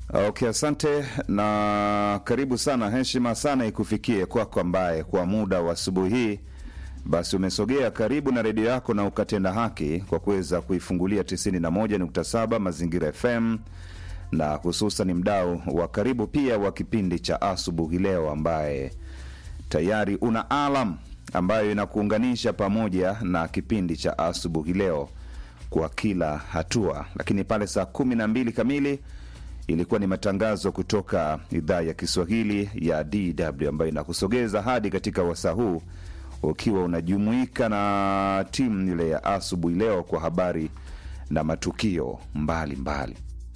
Okay, asante na karibu sana. Heshima sana ikufikie kwako ambaye kwa muda wa asubuhi hii basi umesogea karibu na redio yako na ukatenda haki kwa kuweza kuifungulia 91.7 Mazingira FM na hususan mdau wa karibu pia wa kipindi cha asubuhi leo, ambaye tayari una alam ambayo inakuunganisha pamoja na kipindi cha asubuhi leo kwa kila hatua. Lakini pale saa kumi na mbili kamili ilikuwa ni matangazo kutoka idhaa ya Kiswahili ya DW ambayo inakusogeza hadi katika wasaa huu ukiwa unajumuika na timu ile ya asubuhi leo kwa habari na matukio mbalimbali mbali.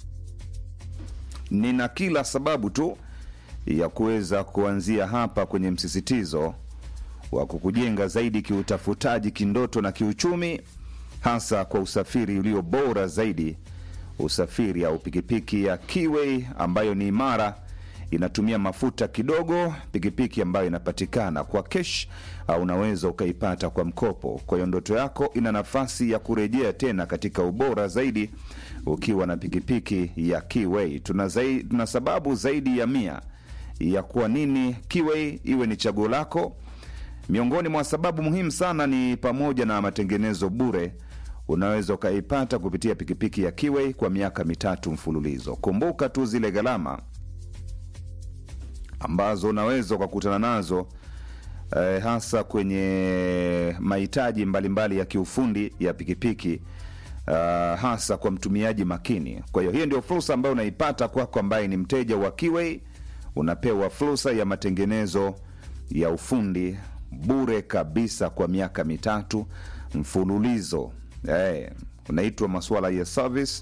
Nina kila sababu tu ya kuweza kuanzia hapa kwenye msisitizo wa kukujenga zaidi kiutafutaji, kindoto na kiuchumi, hasa kwa usafiri ulio bora zaidi, usafiri au pikipiki ya Kiway ambayo ni imara, inatumia mafuta kidogo, pikipiki ambayo inapatikana kwa kesh au unaweza ukaipata kwa mkopo. Kwa hiyo ndoto yako ina nafasi ya kurejea tena katika ubora zaidi ukiwa na pikipiki ya Kiway. Tuna, zaidi, tuna sababu zaidi ya mia ya kwa nini Kiway iwe ni chaguo lako. Miongoni mwa sababu muhimu sana ni pamoja na matengenezo bure unaweza ukaipata kupitia pikipiki ya Kiway kwa miaka mitatu mfululizo. Kumbuka tu zile gharama ambazo unaweza ukakutana nazo eh, hasa kwenye mahitaji mbalimbali ya kiufundi ya pikipiki uh, hasa kwa mtumiaji makini. Kwa hiyo hiyo ndio fursa ambayo unaipata kwako, ambaye ni mteja wa Kiway, unapewa fursa ya matengenezo ya ufundi bure kabisa kwa miaka mitatu mfululizo. Eh, unaitwa masuala ya service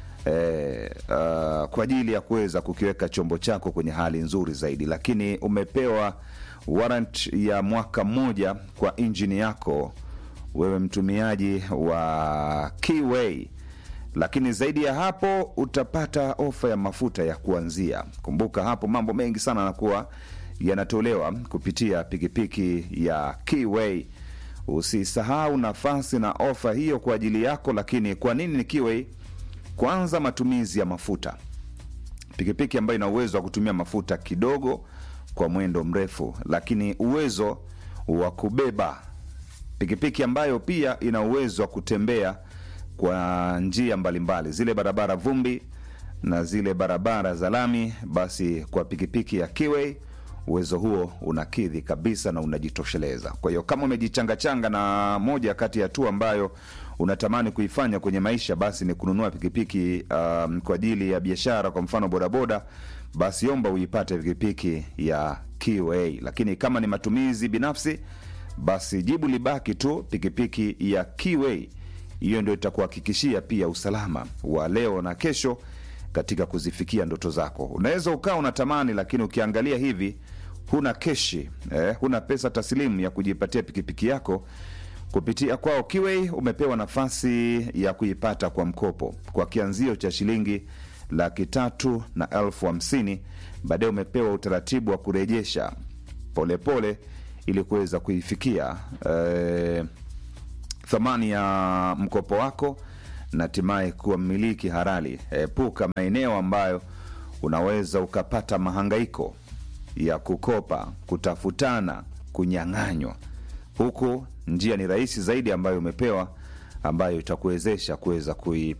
eh, uh, kwa ajili ya kuweza kukiweka chombo chako kwenye hali nzuri zaidi, lakini umepewa warrant ya mwaka mmoja kwa injini yako wewe mtumiaji wa Kiway. Lakini zaidi ya hapo utapata ofa ya mafuta ya kuanzia. Kumbuka hapo mambo mengi sana yanakuwa yanatolewa kupitia pikipiki ya Kiway. Usisahau nafasi na ofa hiyo kwa ajili yako. Lakini kwa nini ni Kiway? Kwanza, matumizi ya mafuta, pikipiki ambayo ina uwezo wa kutumia mafuta kidogo kwa mwendo mrefu, lakini uwezo wa kubeba, pikipiki ambayo pia ina uwezo wa kutembea kwa njia mbalimbali, zile barabara vumbi na zile barabara za lami. Basi kwa pikipiki ya Kiway uwezo huo unakidhi kabisa na unajitosheleza. Kwa hiyo kama umejichangachanga na moja kati ya hatua ambayo unatamani kuifanya kwenye maisha, basi ni kununua pikipiki um, kwa ajili ya biashara, kwa mfano bodaboda, basi omba uipate pikipiki ya Kiway. Lakini kama ni matumizi binafsi, basi jibu libaki tu pikipiki ya Kiway. Hiyo ndio itakuhakikishia pia usalama wa leo na kesho katika kuzifikia ndoto zako. Unaweza ukawa unatamani, lakini ukiangalia hivi huna keshi eh, huna pesa taslimu ya kujipatia pikipiki yako kupitia kwao Kiway. Umepewa nafasi ya kuipata kwa mkopo kwa kianzio cha shilingi laki tatu na elfu hamsini. Baadaye umepewa utaratibu wa kurejesha polepole ili kuweza kuifikia eh, thamani ya mkopo wako na hatimaye kuwa mmiliki halali. Epuka maeneo ambayo unaweza ukapata mahangaiko ya kukopa, kutafutana, kunyang'anywa. Huku njia ni rahisi zaidi ambayo umepewa, ambayo itakuwezesha kuweza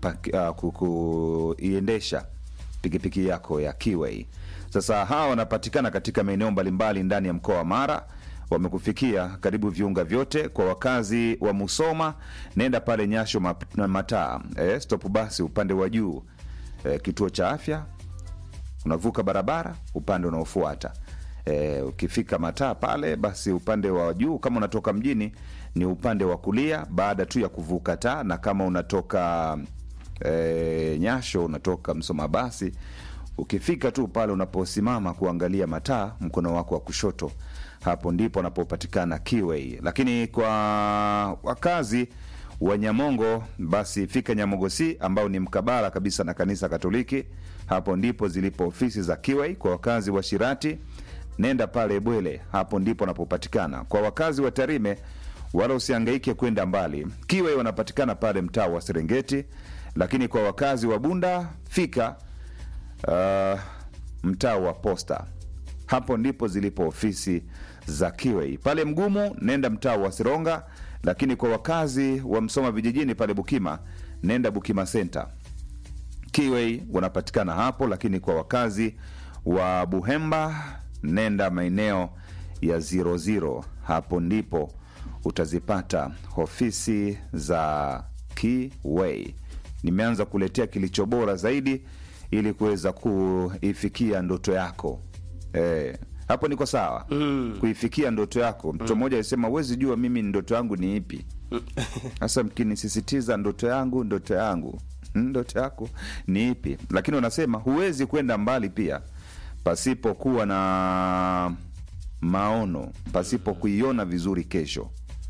kuiendesha pikipiki yako ya Kiway. Sasa hawa wanapatikana katika maeneo mbalimbali ndani ya mkoa wa Mara wamekufikia karibu viunga vyote. Kwa wakazi wa Musoma, nenda pale Nyasho Mataa, eh, stop basi upande wa juu eh, kituo cha afya, unavuka barabara upande unaofuata eh, ukifika Mataa pale basi upande wa juu, kama unatoka mjini ni upande wa kulia baada tu ya kuvuka taa, na kama unatoka eh, Nyasho unatoka Msoma basi ukifika tu pale unaposimama kuangalia mataa mkono wako wa kushoto hapo ndipo anapopatikana Kiway. Lakini kwa wakazi wa Nyamongo, basi fika Nyamongo C ambao ni mkabala kabisa na kanisa Katoliki. Hapo ndipo zilipo ofisi za Kiway. Kwa wakazi wa Shirati, nenda pale Bwele, hapo ndipo anapopatikana. Kwa wakazi wa Tarime, wala usiangaike kwenda mbali, Kiway wanapatikana pale mtaa wa Serengeti. Lakini kwa wakazi wa Bunda, fika uh, mtaa wa Posta. Hapo ndipo zilipo ofisi za Kiwei. Pale Mgumu nenda mtaa wa Sironga, lakini kwa wakazi wa Msoma vijijini pale Bukima nenda Bukima Center. Kiwei wanapatikana hapo, lakini kwa wakazi wa Buhemba nenda maeneo ya 00 hapo ndipo utazipata ofisi za Kiwei. Nimeanza kuletea kilicho bora zaidi ili kuweza kuifikia ndoto yako eh, hapo niko sawa mm. kuifikia ndoto yako. Mtu mmoja alisema huwezi jua mimi ndoto yangu ni ipi. Sasa mkinisisitiza ndoto yangu, ndoto yangu, mm, ndoto yako ni ipi? Lakini unasema huwezi kwenda mbali pia pasipokuwa na maono, pasipo kuiona vizuri kesho.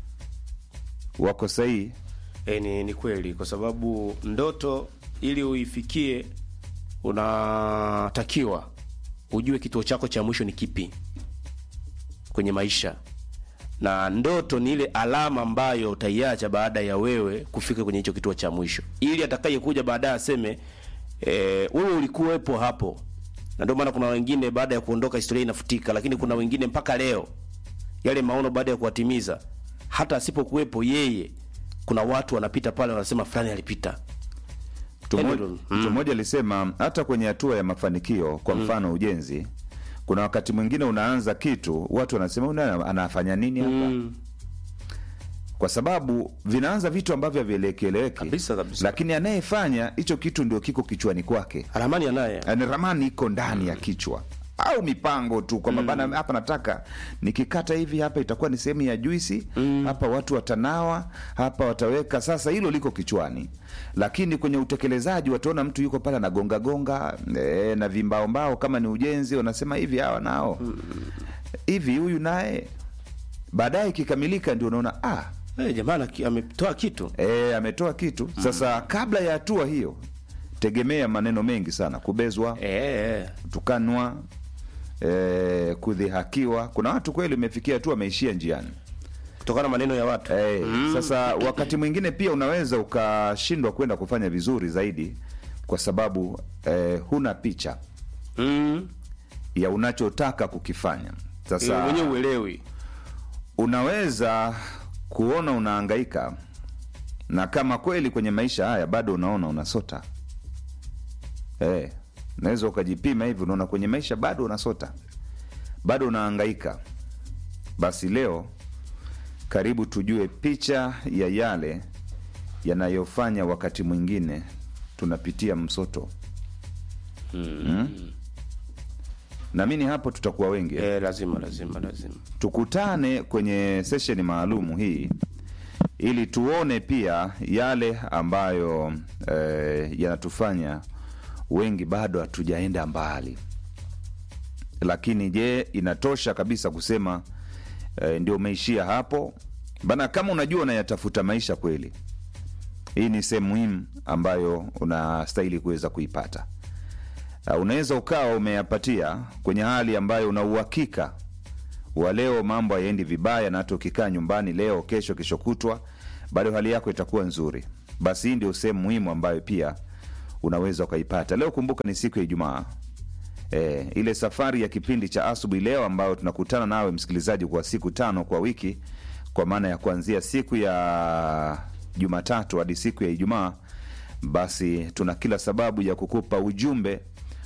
Wako sahihi? E, ni, ni kweli kwa sababu ndoto ili uifikie unatakiwa ujue kituo chako cha mwisho ni kipi kwenye maisha, na ndoto ni ile alama ambayo utaiacha baada ya wewe kufika kwenye hicho kituo cha mwisho, ili atakayekuja baadaye aseme e, wewe ulikuwepo hapo. Na ndio maana kuna wengine baada ya kuondoka historia inafutika, lakini kuna wengine mpaka leo yale maono baada ya kuwatimiza, hata asipokuwepo yeye, kuna watu wanapita pale wanasema fulani alipita. Mtu mmoja- Edwin, mtu mmoja alisema hata kwenye hatua ya mafanikio, kwa mfano ujenzi, kuna wakati mwingine unaanza kitu, watu wanasema "Huyu naye anafanya nini hapa? Kwa sababu vinaanza vitu ambavyo havielekeleweki Kabisa, kabisa. lakini anayefanya hicho kitu ndio kiko kichwani kwake, Ramani anaye yani ramani iko ndani ya kichwa au mipango tu kwamba bana, hapa nataka nikikata hivi, hapa itakuwa ni sehemu ya juisi, hapa watu watanawa, hapa wataweka. Sasa hilo liko kichwani, lakini kwenye utekelezaji wataona mtu yuko pale anagonga gonga e, na vimbaombao. Kama ni ujenzi, wanasema hivi, hawa nao hivi, huyu naye. Baadaye ikikamilika, ndio unaona ah, Eh, jamaa anaki- ametoa kitu e, ametoa kitu. Sasa kabla ya hatua hiyo, tegemea maneno mengi sana, kubezwa eh, eh. kutukanwa eh, kudhihakiwa. Kuna watu kweli umefikia hatua wameishia njiani kutokana na maneno ya watu eh, Sasa wakati mwingine pia unaweza ukashindwa kwenda kufanya vizuri zaidi kwa sababu eh, huna picha mm. ya unachotaka kukifanya. Eh, Sasa mwenyewe uelewi unaweza kuona unahangaika na kama kweli kwenye maisha haya bado unaona unasota eh, unaweza ukajipima hivi, unaona kwenye maisha bado unasota, bado unahangaika. Basi leo karibu tujue picha ya yale yanayofanya wakati mwingine tunapitia msoto mm. Naamini hapo tutakuwa wengi eh, lazima lazima lazima tukutane kwenye sesheni maalumu hii ili tuone pia yale ambayo eh, yanatufanya wengi bado hatujaenda mbali. Lakini je, inatosha kabisa kusema eh, ndio umeishia hapo bana? Kama unajua unayatafuta maisha kweli, hii ni sehemu muhimu ambayo unastahili kuweza kuipata. Uh, unaweza ukawa umeyapatia kwenye hali ambayo una uhakika wa leo mambo hayaendi vibaya, na hata ukikaa nyumbani leo, kesho, kesho kutwa, bado hali yako itakuwa nzuri. Basi hii ndio sehemu muhimu ambayo pia unaweza ukaipata leo. Kumbuka ni siku ya Ijumaa. E, ile safari ya kipindi cha asubuhi leo ambayo tunakutana nawe msikilizaji kwa siku tano kwa wiki, kwa maana ya kuanzia siku ya Jumatatu hadi siku ya Ijumaa, basi tuna kila sababu ya kukupa ujumbe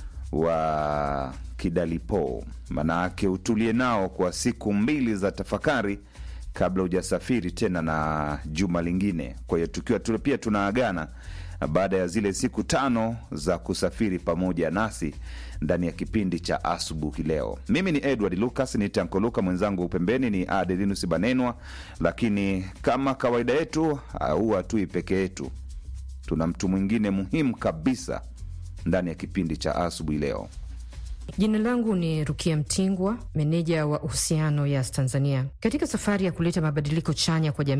wa kidalipo, maanake utulie nao kwa siku mbili za tafakari kabla hujasafiri tena na juma lingine. Kwa hiyo tukiwa tu, pia tunaagana baada ya zile siku tano za kusafiri pamoja nasi ndani ya kipindi cha asubuhi leo. Mimi ni Edward Lucas, ni Tanko Luka, mwenzangu pembeni ni Adelinus Banenwa, lakini kama kawaida yetu huwa hatui peke yetu, tuna mtu mwingine muhimu kabisa ndani ya kipindi cha asubuhi leo. Jina langu ni Rukia Mtingwa, meneja wa uhusiano Yas Tanzania. Katika safari ya kuleta mabadiliko chanya kwa jamii,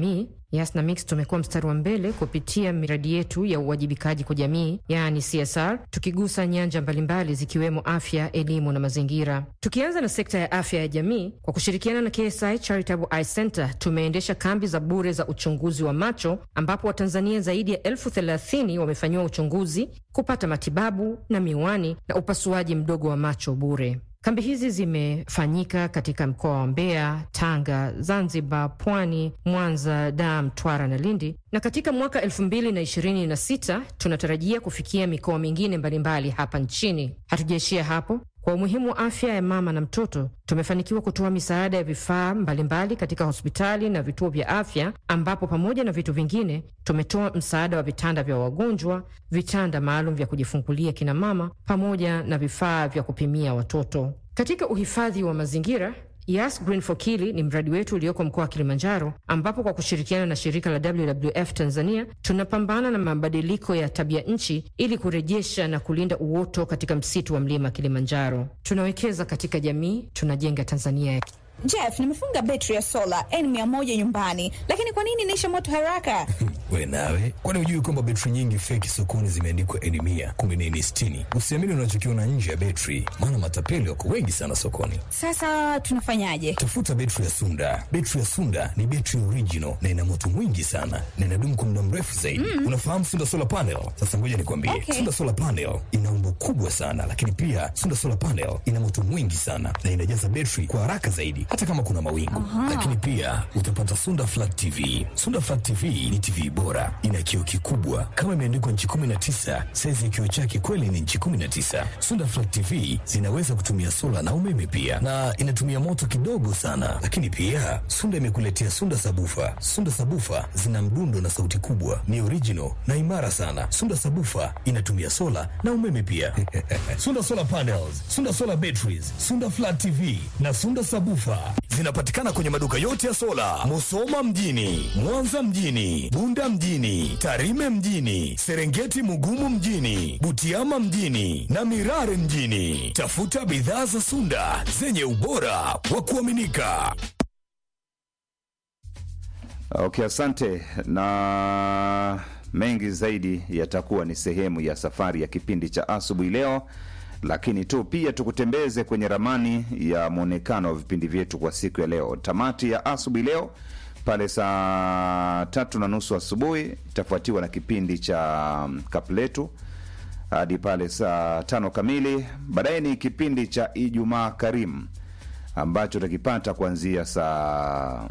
Yas na Mix tumekuwa mstari wa mbele kupitia miradi yetu ya uwajibikaji kwa jamii, yaani CSR, tukigusa nyanja mbalimbali zikiwemo afya, elimu na mazingira. Tukianza na sekta ya afya ya jamii, kwa kushirikiana na KSI Charitable Eye Center tumeendesha kambi za bure za uchunguzi wa macho ambapo Watanzania zaidi ya elfu thelathini wamefanyiwa uchunguzi, kupata matibabu na miwani na upasuaji mdogo wa macho bure. Kambi hizi zimefanyika katika mkoa wa Mbeya, Tanga, Zanzibar, Pwani, Mwanza, Dar, Mtwara na Lindi, na katika mwaka elfu mbili na ishirini na sita tunatarajia kufikia mikoa mingine mbalimbali hapa nchini. Hatujaishia hapo. Kwa umuhimu wa afya ya mama na mtoto, tumefanikiwa kutoa misaada ya vifaa mbalimbali katika hospitali na vituo vya afya, ambapo pamoja na vitu vingine tumetoa msaada wa vitanda vya wagonjwa, vitanda maalum vya kujifungulia kina mama, pamoja na vifaa vya kupimia watoto. Katika uhifadhi wa mazingira Yas Green for Kili ni mradi wetu ulioko mkoa wa Kilimanjaro, ambapo kwa kushirikiana na shirika la WWF Tanzania tunapambana na mabadiliko ya tabia nchi ili kurejesha na kulinda uoto katika msitu wa mlima Kilimanjaro. Tunawekeza katika jamii, tunajenga Tanzania ya Jeff, nimefunga betri ya sola N100 nyumbani, lakini kwa nini inaisha moto haraka? We nawe, kwani hujui kwamba betri nyingi feki sokoni zimeandikwa N mia kumbe ni N sitini? Usiamini unachokiona nje ya betri, maana matapeli wako wengi sana sokoni. Sasa tunafanyaje? Tafuta betri ya Sunda. Betri ya Sunda ni betri original na ina moto mwingi sana na inadumu kwa muda mrefu zaidi. Mm. Unafahamu Sunda solar panel? Sasa ngoja nikwambie, Okay. Sunda solar panel ina umbo kubwa sana, lakini pia Sunda solar panel ina moto mwingi sana na inajaza betri kwa haraka zaidi, hata kama kuna mawingu. Lakini pia utapata Sunda flat TV. Sunda flat TV ni TV bora, ina kioo kikubwa kama imeandikwa nchi 19. Saizi ya kioo chake kweli ni nchi 19. Sunda flat TV zinaweza kutumia sola na umeme pia, na inatumia moto kidogo sana. Lakini pia Sunda imekuletea Sunda sabufa. Sunda sabufa zina mdundo na sauti kubwa, ni original na imara sana. Sunda sabufa inatumia sola na umeme pia. Sunda solar panels, Sunda solar batteries, Sunda flat TV na Sunda sabufa zinapatikana kwenye maduka yote ya sola, Musoma mjini, Mwanza mjini, Bunda mjini, Tarime mjini, Serengeti Mugumu mjini, Butiama mjini na Mirare mjini. Tafuta bidhaa za Sunda zenye ubora wa kuaminika. Okay, asante. Na mengi zaidi yatakuwa ni sehemu ya safari ya kipindi cha asubuhi leo, lakini tu pia tukutembeze kwenye ramani ya mwonekano wa vipindi vyetu kwa siku ya leo. Tamati ya asubuhi leo pale saa tatu na nusu asubuhi itafuatiwa na kipindi cha Kapletu hadi pale saa tano kamili. Baadaye ni kipindi cha Ijumaa Karimu ambacho utakipata kuanzia saa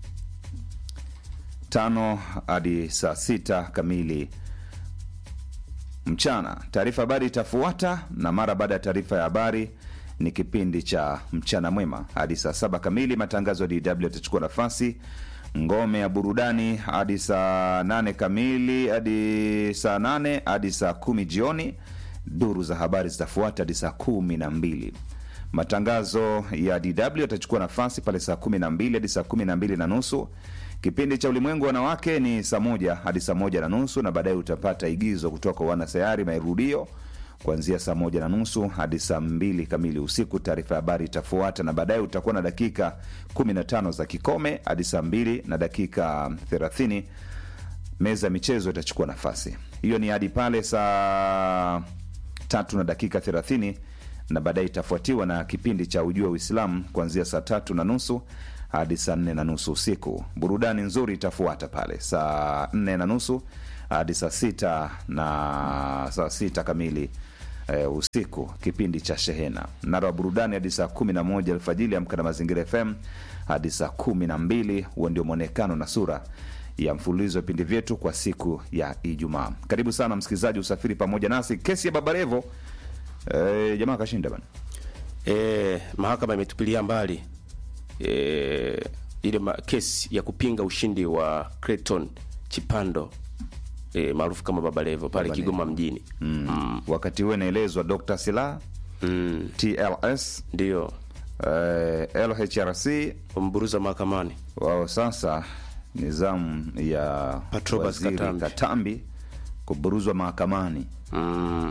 tano hadi saa sita kamili mchana. Taarifa habari itafuata, na mara baada ya taarifa ya habari ni kipindi cha mchana mwema hadi saa saba kamili. Matangazo ya DW yatachukua nafasi ngome ya burudani hadi saa nane kamili hadi saa nane hadi saa kumi jioni. Duru za habari zitafuata hadi saa kumi na mbili. Matangazo ya DW yatachukua nafasi pale saa kumi na mbili hadi saa kumi na mbili na nusu. Kipindi cha ulimwengu wa wanawake ni saa moja hadi saa moja na nusu, na baadaye utapata igizo kutoka kwa wanasayari marudio kuanzia saa moja na nusu hadi saa mbili kamili usiku. Taarifa ya habari itafuata, na baadaye utakuwa na dakika 15 za kikome hadi saa mbili na dakika 30 meza ya michezo itachukua nafasi hiyo, ni hadi pale saa tatu na dakika 30 na baadaye itafuatiwa na kipindi cha ujua Uislamu kuanzia saa tatu na nusu hadi saa nne na nusu usiku. Burudani nzuri itafuata pale saa nne na nusu hadi saa sita na saa sita kamili e, usiku, kipindi cha Shehena. Mnara wa burudani hadi saa kumi na moja alfajili. Amka na Mazingira FM hadi saa kumi na mbili. Huo ndio mwonekano na sura ya mfululizo wa vipindi vyetu kwa siku ya Ijumaa. Karibu sana msikilizaji, usafiri pamoja nasi. Kesi ya Babarevo e, jamaa kashinda bana. E, mahakama imetupilia mbali e, ile ma- kesi ya kupinga ushindi wa Clayton Chipando e, maarufu kama Baba Levo pale Baba Kigoma mjini mm. Wakati huo inaelezwa Dr. Sila mm, TLS ndio eh, LHRC wamburuza mahakamani. wao sasa ni zamu ya Patrobas waziri Katambi. Katambi kuburuzwa mahakamani. Mm.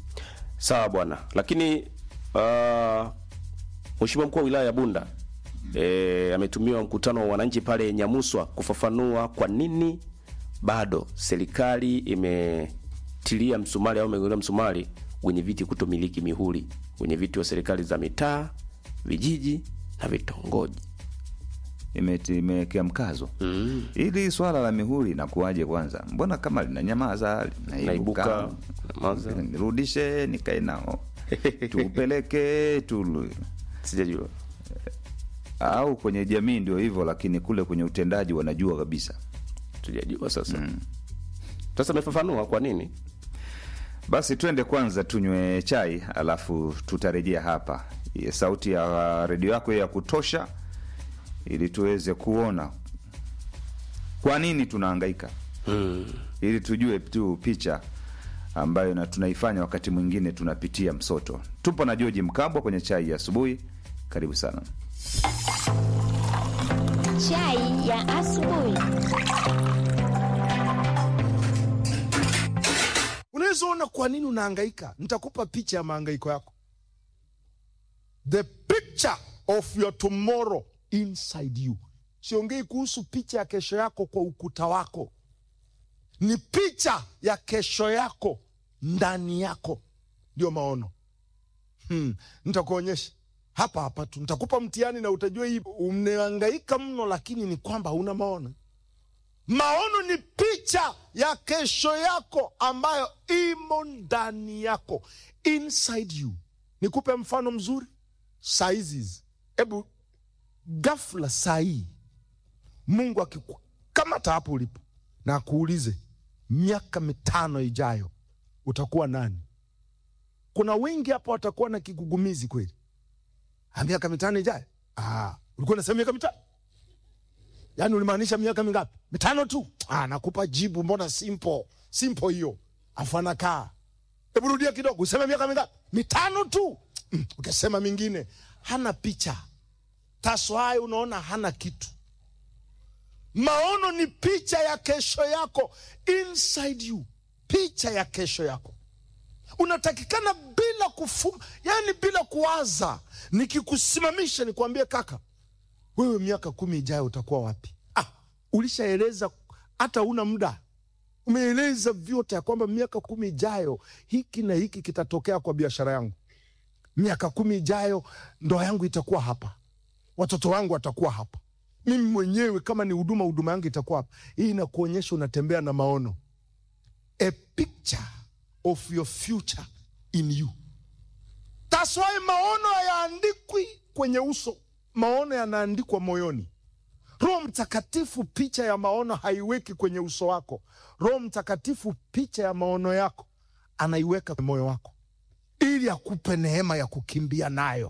Sawa bwana, lakini uh, Mheshimiwa mkuu wa wilaya ya Bunda e, ametumiwa mkutano wa wananchi pale Nyamuswa kufafanua kwa nini bado serikali imetilia msumari au imegonga msumari wenye viti kutomiliki mihuri, wenye viti wa serikali za mitaa, vijiji na vitongoji. Imeti- imewekea mkazo mm. ili swala la mihuri inakuwaje kwanza mbona kama linanyamaza Naibuka, linaibuka nyamaza. nirudishe nikae nao tupeleke tu Sijajua. au kwenye jamii ndio hivyo lakini kule kwenye utendaji wanajua kabisa Sijajua sasa. Sasa amefafanua kwa nini? basi twende kwanza tunywe chai alafu tutarejea hapa Ye, sauti ya redio yako ya kutosha ili tuweze kuona kwa nini tunahangaika ili tujue tu picha ambayo na tunaifanya wakati mwingine tunapitia msoto tupo na joji mkabwa kwenye chai ya asubuhi karibu sana Chai ya asubuhi. unaweza ona kwa nini unahangaika nitakupa picha ya mahangaiko yako the picture of your tomorrow inside you siongei kuhusu picha ya kesho yako kwa ukuta wako ni picha ya kesho yako ndani yako ndio maono hmm. nitakuonyesha hapa hapa tu nitakupa mtihani na utajua hii umehangaika mno lakini ni kwamba una maono Maono ni picha ya kesho yako ambayo imo ndani yako, inside you. Nikupe mfano mzuri saizi hizi. Hebu ghafla saa hii Mungu akikukamata hapo ulipo na akuulize miaka mitano ijayo utakuwa nani? Kuna wengi hapa watakuwa na kigugumizi kweli. Ah, miaka mitano ijayo? Ah, ulikuwa unasema miaka mitano yaani ulimaanisha miaka mingapi? Mitano tu. Ah, nakupa jibu, mbona simple simple hiyo. Afu anakaa, hebu rudia kidogo, useme miaka mingapi? Mitano tu. Mm, Ukasema mingine, hana picha taswai, unaona hana kitu. Maono ni picha ya kesho yako, inside you, picha ya kesho yako unatakikana bila kufuma, yani bila kuwaza. Nikikusimamisha nikwambie, kaka, wewe miaka kumi ijayo utakuwa wapi? Ah, ulishaeleza hata una muda, umeeleza vyote ya kwamba miaka kumi ijayo hiki na hiki kitatokea kwa biashara yangu. Miaka kumi ijayo ndoa yangu itakuwa hapa, watoto wangu watakuwa hapa, mimi mwenyewe kama ni huduma, huduma yangu itakuwa hapa. Hii inakuonyesha unatembea na maono, a picture of your future in you. That's why maono hayaandikwi kwenye uso, maono yanaandikwa moyoni. Roho Mtakatifu picha ya maono haiweki kwenye uso wako. Roho Mtakatifu picha ya maono yako anaiweka kwenye moyo wako, ili akupe neema ya kukimbia nayo.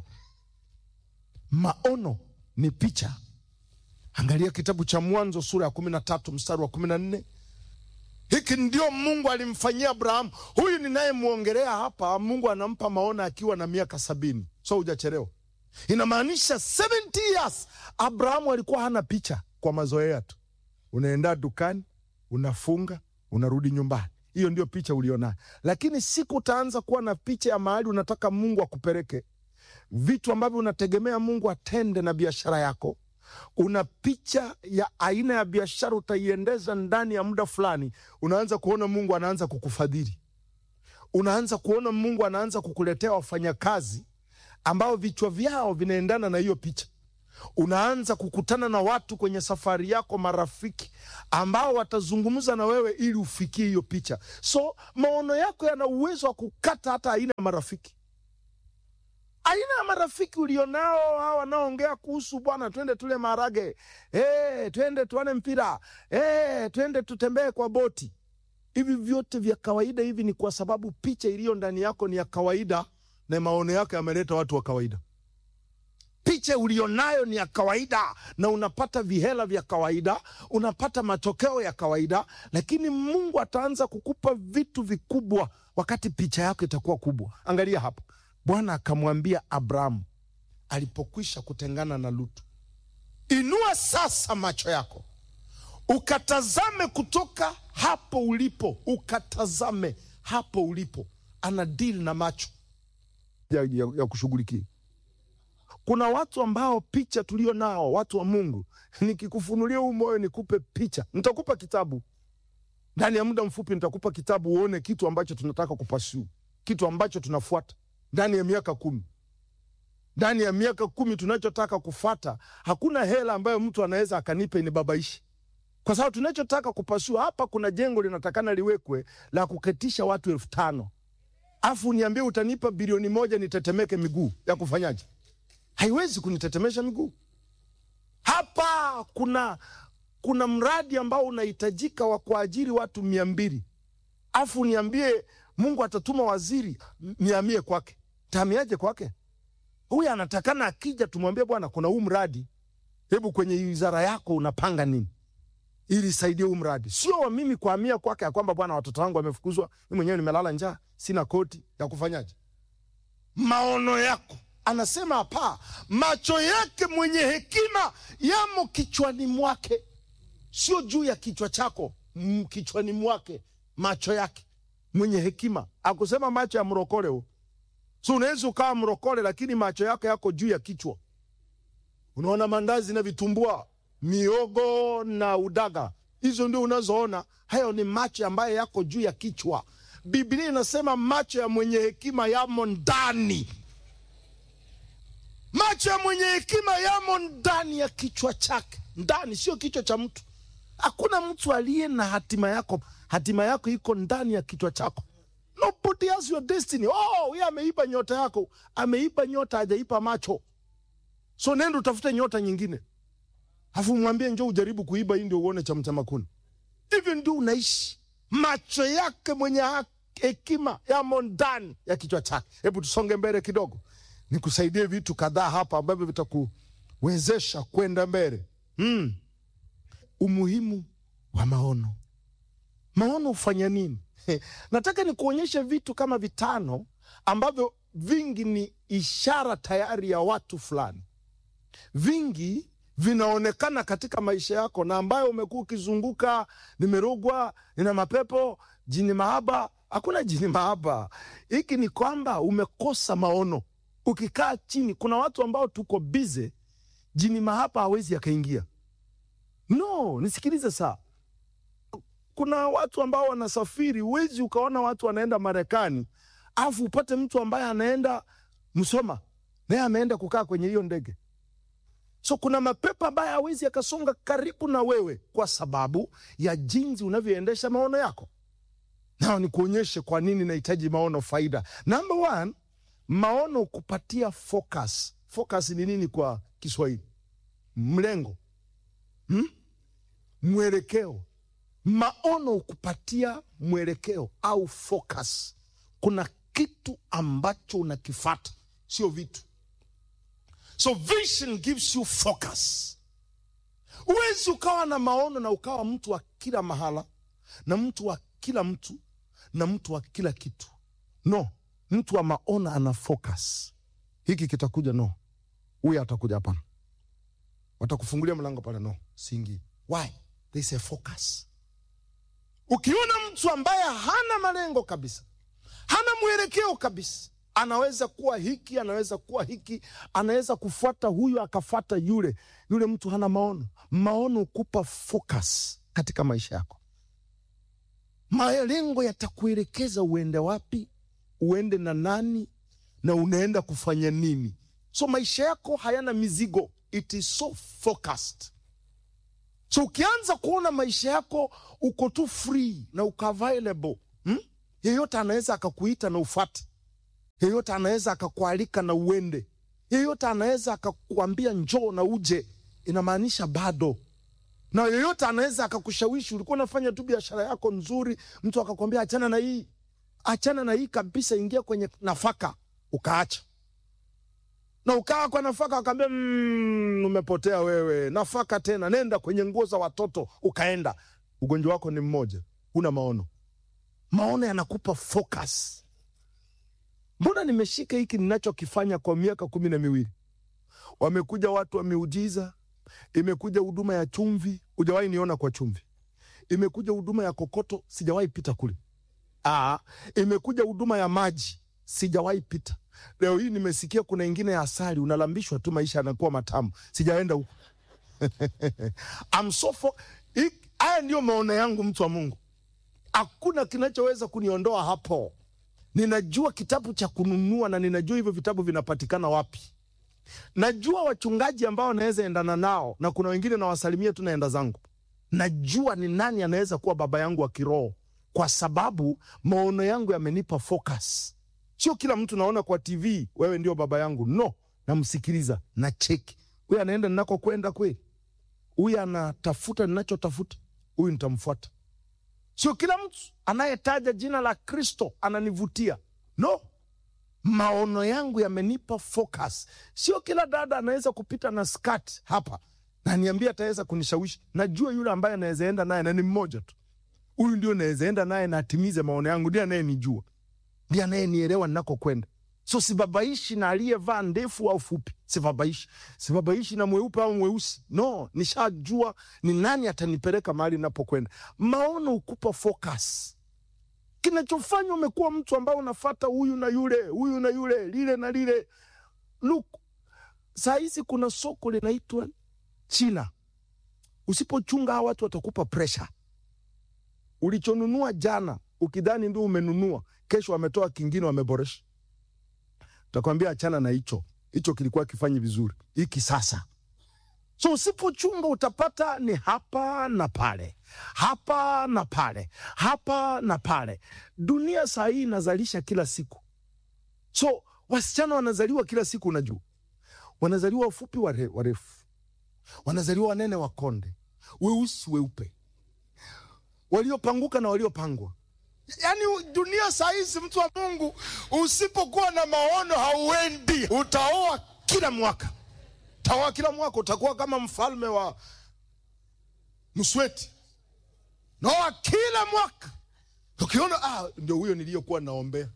Maono ni picha. Angalia kitabu cha Mwanzo sura ya kumi na tatu mstari wa kumi na nne. Hiki ndio Mungu alimfanyia Abrahamu. Huyu ninayemwongelea hapa, Mungu anampa maono akiwa na miaka sabini, so hujachelewa. Inamaanisha 70 years Abrahamu alikuwa hana picha, kwa mazoea tu. Unaenda dukani, unafunga, unarudi nyumbani. Hiyo ndio picha ulionayo, lakini siku utaanza kuwa na picha ya mahali unataka Mungu akupeleke, vitu ambavyo unategemea Mungu atende na biashara yako una picha ya aina ya biashara utaiendeza ndani ya muda fulani, unaanza kuona Mungu anaanza kukufadhili, unaanza kuona Mungu anaanza kukuletea wafanyakazi ambao vichwa vyao vinaendana na hiyo picha. Unaanza kukutana na watu kwenye safari yako, marafiki ambao watazungumza na wewe ili ufikie hiyo picha. So maono yako yana uwezo wa kukata hata aina ya marafiki aina ya marafiki ulionao hawa wanaoongea kuhusu bwana, twende tule maharage, eh, twende tuane mpira, eh, twende tutembee kwa boti. Hivi vyote vya kawaida hivi ni kwa sababu picha iliyo ndani yako ni ya kawaida, na maono yako yameleta watu wa kawaida. Picha ulionayo ni ya kawaida, na unapata vihela vya kawaida, unapata matokeo ya kawaida, lakini Mungu ataanza kukupa vitu vikubwa wakati picha yako itakuwa kubwa. Angalia hapa. Bwana akamwambia Abrahamu alipokwisha kutengana na Lutu, inua sasa macho yako ukatazame kutoka hapo ulipo, ukatazame hapo ulipo. Ana deal na macho ya, ya, ya kushughulikia. Kuna watu ambao picha tulio nao, watu wa Mungu, nikikufunulia huu moyo nikupe picha, nitakupa kitabu ndani ya muda mfupi, nitakupa kitabu uone kitu ambacho tunataka kupasuu, kitu ambacho tunafuata ndani ya miaka kumi ndani ya miaka kumi tunachotaka kufata, hakuna hela ambayo mtu anaweza akanipa inibabaishi, kwa sababu tunachotaka kupasua hapa, kuna jengo linatakana liwekwe la kuketisha watu elfu tano afu niambie utanipa bilioni moja nitetemeke miguu ya kufanyaje? Haiwezi kunitetemesha miguu. Hapa kuna kuna mradi ambao unahitajika wa kuajiri watu mia mbili afu niambie Mungu atatuma waziri niamie kwake, taamiaje kwake? Huyu anatakana akija, tumwambie bwana, kuna huu mradi, hebu kwenye wizara yako unapanga nini ili saidie huu mradi, sio wa mimi kuhamia kwake ya kwamba bwana, watoto wangu wamefukuzwa, mimi mwenyewe nimelala njaa, sina koti ya kufanyaje. Maono yako anasema hapa, macho yake mwenye hekima yamo kichwani mwake, sio juu ya kichwa chako, mm, kichwani mwake, macho yake mwenye hekima. Akusema macho ya mrokole huo So unaweza ukawa mrokole lakini macho yako yako juu ya kichwa. Unaona mandazi na vitumbua, miogo na udaga, hizo ndio unazoona. Hayo ni macho ambayo yako juu ya kichwa. Biblia inasema macho ya mwenye hekima yamo ndani. Macho ya mwenye hekima yamo ndani ya kichwa chake, ndani, sio kichwa cha mtu. Hakuna mtu aliye na hatima yako. Hatima yako iko ndani ya kichwa chako. Nobody has your destiny. Oh, huyu ameiba nyota yako. Ameiba nyota, hajaipa macho. So nenda utafute nyota nyingine, afu mwambie njoo ujaribu kuiba hii ndio uone cha mtema kuni. Hivyo ndio unaishi. Macho yake mwenye ha- hekima yamo ndani ya kichwa chake. Hebu tusonge mbele kidogo, nikusaidie vitu kadhaa hapa ambavyo vitakuwezesha kwenda mbele. Mm. Umuhimu wa maono. Maono hufanya nini? Nataka nikuonyeshe vitu kama vitano ambavyo vingi ni ishara tayari ya watu fulani, vingi vinaonekana katika maisha yako na ambayo umekuwa ukizunguka, nimerogwa, nina mapepo, jini mahaba. Hakuna jini mahaba, hiki ni kwamba umekosa maono. Ukikaa chini, kuna watu ambao tuko bize, jini mahaba hawezi akaingia. No, nisikilize saa kuna watu ambao wanasafiri, huwezi ukaona watu wanaenda Marekani afu upate mtu ambaye anaenda Msoma naye ameenda kukaa kwenye hiyo ndege. So kuna mapepo ambaye hawezi akasonga karibu na wewe kwa sababu ya jinsi unavyoendesha maono yako. Nao nikuonyeshe kwa nini nahitaji maono faida. Number one, maono kupatia focus. Focus ni nini kwa Kiswahili? Mlengo, hmm? Mwelekeo maono kupatia mwelekeo au focus. Kuna kitu ambacho unakifata, sio vitu. So vision gives you focus. Huwezi ukawa na maono na ukawa mtu wa kila mahala na mtu wa kila mtu na mtu wa kila kitu. No, mtu wa maono ana focus. Hiki kitakuja, no. Huyu atakuja, hapana. Watakufungulia mlango pale, no, siingii. Why? There is a focus. Ukiona mtu ambaye hana malengo kabisa, hana mwelekeo kabisa, anaweza kuwa hiki, anaweza kuwa hiki, anaweza kufuata huyu akafuata yule, yule mtu hana maono. Maono hukupa focus katika maisha yako. Malengo yatakuelekeza uende wapi, uende na nani, na unaenda kufanya nini. So maisha yako hayana mizigo, it is so focused. So ukianza kuona maisha yako uko tu free na uko available hmm? Yeyote anaweza akakuita na ufate, yeyote anaweza akakualika na uende, yeyote anaweza akakuambia njoo na uje, inamaanisha bado. Na yeyote anaweza akakushawishi. Ulikuwa unafanya tu biashara yako nzuri, mtu akakwambia achana na hii, achana na hii kabisa, ingia kwenye nafaka, ukaacha na ukawa kwa nafaka, akaambia mmm, umepotea wewe, nafaka tena, nenda kwenye nguo za watoto, ukaenda. Ugonjwa wako ni mmoja, huna maono. Maono yanakupa focus. Mbona nimeshika hiki ninachokifanya kwa miaka kumi na miwili? Wamekuja watu wa miujiza, imekuja huduma ya chumvi, hujawahi niona kwa chumvi. Imekuja huduma ya kokoto, sijawahi pita kule. Aa, imekuja huduma ya maji, sijawahi pita Leo hii nimesikia kuna ingine ya asali, unalambishwa tu, maisha yanakuwa matamu. Sijaenda huko. I'm so for... I- Haya ndio maono yangu, mtu wa Mungu. Hakuna kinachoweza kuniondoa hapo. Ninajua kitabu cha kununua na ninajua hivyo vitabu vinapatikana wapi. Najua wachungaji ambao naweza endana nao, na kuna wengine nawasalimia tu naenda zangu. Najua ni nani anaweza kuwa baba yangu wa kiroho, kwa sababu maono yangu yamenipa focus. Sio kila mtu naona kwa TV, wewe ndio baba yangu. No, namsikiliza na cheki, huyu anaenda ninako kwenda kweli, huyu anatafuta ninachotafuta, huyu nitamfuata. Sio kila mtu anayetaja jina la Kristo ananivutia. No, maono yangu yamenipa focus. Sio kila dada anaweza kupita na skirt hapa na niambia ataweza kunishawishi. Najua yule ambaye anaweza enda naye na ni mmoja tu, huyu ndio naweza enda naye na atimize maono yangu, ndiye anayenijua, ndiye anayenielewa ninakokwenda. So sibabaishi na aliyevaa ndefu au fupi, sibabaishi. Sibabaishi na mweupe au mweusi, no. Nishajua ni nani atanipeleka mahali ninapokwenda. Maono hukupa focus kinachofanya umekuwa mtu ambao unafata huyu na yule huyu na yule lile na lile. Look, saa hizi kuna soko linaitwa China. Usipochunga hawa watu watakupa pressure. Ulichonunua jana ukidhani ndio umenunua, kesho wametoa kingine, wameboresha. Takwambia achana na hicho, hicho kilikuwa kifanyi vizuri, hiki sasa So usipochunga utapata ni hapa na pale, hapa na pale, hapa na pale. Dunia saa hii inazalisha kila siku, so wasichana wanazaliwa kila siku. Unajua, wanazaliwa wafupi, ware- warefu, wanazaliwa wanene, wakonde, weusi, weupe, waliopanguka na waliopangwa. Yaani dunia saa hizi, mtu wa Mungu, usipokuwa na maono hauendi. Utaoa kila mwaka tawa kila mwaka utakuwa kama mfalme wa Msweti. Noa kila mwaka ukiona, ah, ndio huyo niliyokuwa naombea.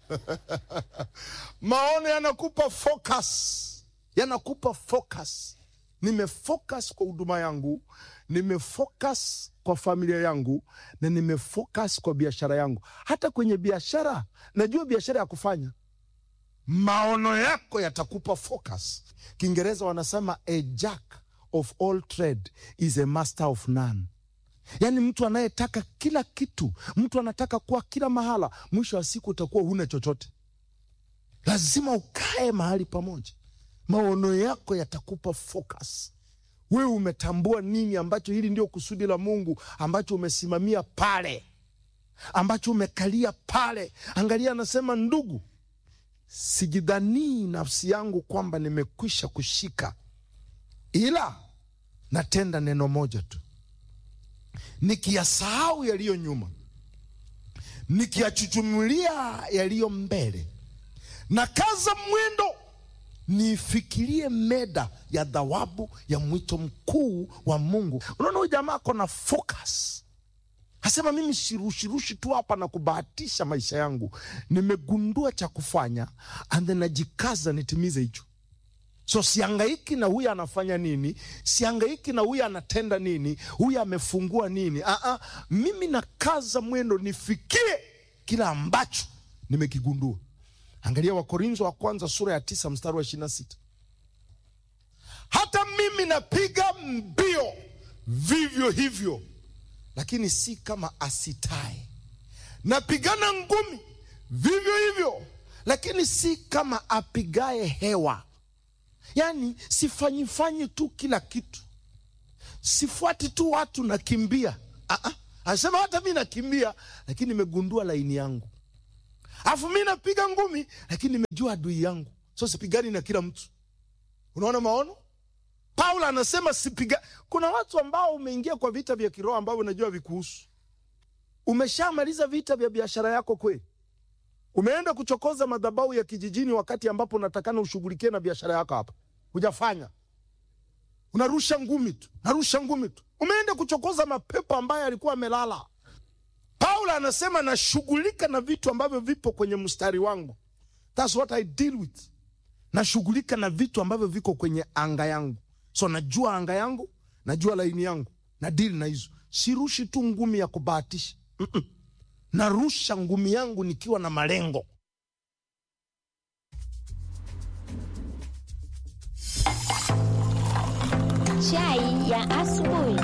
Maono yanakupa focus, yanakupa focus. Nimefocus kwa huduma yangu, nimefocus kwa familia yangu, na nimefocus kwa biashara yangu. Hata kwenye biashara, najua biashara ya kufanya maono yako yatakupa focus. Kiingereza wanasema a jack of all trade is a master of none. Yaani mtu anayetaka kila kitu, mtu anataka kuwa kila mahala, mwisho wa siku utakuwa huna chochote. Lazima ukae mahali pamoja, maono yako yatakupa focus. Wewe umetambua nini ambacho hili ndio kusudi la Mungu ambacho umesimamia pale, ambacho umekalia pale. Angalia, anasema ndugu, sijidhanii nafsi yangu kwamba nimekwisha kushika, ila natenda neno moja tu, nikiyasahau yaliyo nyuma, nikiyachuchumulia yaliyo mbele, na kaza mwendo niifikirie meda ya thawabu ya mwito mkuu wa Mungu. Unaona, huyu jamaa ako na focus Asema mimi sirushirushi tu hapa na kubahatisha maisha yangu, nimegundua cha kufanya and then najikaza nitimize hicho. So siangaiki na huyu anafanya nini, siangaiki na huyu anatenda nini, huyu amefungua nini. Aa, mimi nakaza mwendo nifikie kila ambacho nimekigundua. Angalia Wakorintho wa kwanza sura ya tisa mstari wa ishirini na sita hata mimi napiga mbio vivyo hivyo lakini si kama asitae. Napigana ngumi vivyo hivyo, lakini si kama apigaye hewa. Yaani sifanyifanyi tu kila kitu, sifuati tu watu nakimbia. Aa, anasema hata mi nakimbia, lakini nimegundua laini yangu. Alafu mi napiga ngumi, lakini nimejua adui yangu, so sipigani na kila mtu. Unaona maono Paulo anasema sipiga. Kuna watu ambao umeingia kwa vita vya kiroho ambavyo unajua vikuhusu. Umeshamaliza vita vya biashara yako kweli? Umeenda kuchokoza madhabahu ya kijijini wakati ambapo unatakana ushughulikie na biashara yako hapa, hujafanya. Unarusha ngumi tu, narusha ngumi tu. Umeenda kuchokoza mapepo ambayo alikuwa amelala. Paulo anasema nashughulika na vitu ambavyo vipo kwenye mstari wangu, that's what I deal with. Nashughulika na vitu ambavyo viko kwenye anga yangu so najua anga yangu, najua laini yangu, na dili na hizo. Sirushi tu ngumi ya kubahatisha mm -mm. Narusha ngumi yangu nikiwa na malengo. ya asubuhi.